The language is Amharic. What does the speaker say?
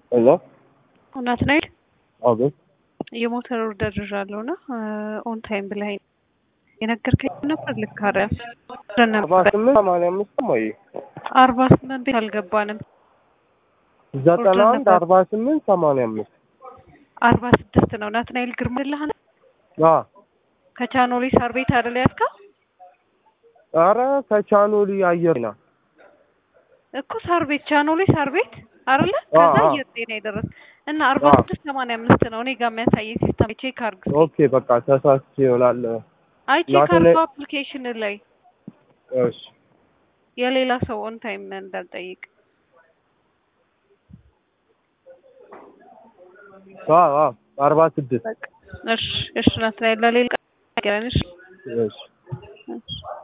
ሄሎ ናትናኤል አቤት የሞተር ኦርደር ይዣለሁ እና ኦን ታይም ብለኸኝ የነገርከኝ ነበር። ልክ አይደል? አርባ ስምንት ሰማንያ አምስት ወይ አርባ ስምንት ቤት አልገባንም። ዘጠና አንድ አርባ ስምንት ሰማንያ አምስት አርባ ስድስት ነው። ናትናኤል ግርማ ልህነ አ ከቻኖሊ ሳር ቤት አይደል ያዝከው? ኧረ ከቻኖሊ አየር ነው እኮ ሳር ቤት ቻኖሊ ሳር ቤት አይደለ? አ ከዛ አ አየር ጤና የደረስ እና አርባ አ ስድስት ሰማንያ አምስት ነው እኔ ጋር የሚያሳየኝ ሲስተም ቼክ አድርግ። ኦኬ በቃ ተሳስቼ ይሆናል። አይ ቼክ ናትናኤል አድርገው አፕሊኬሽን ላይ እሺ የሌላ ሰው ኦን ታይም እንዳልጠይቅ። አ አ አርባ ስድስት በቃ እሺ እሺ ናትናኤል ለሌላ ቀን እሺ እሺ እሺ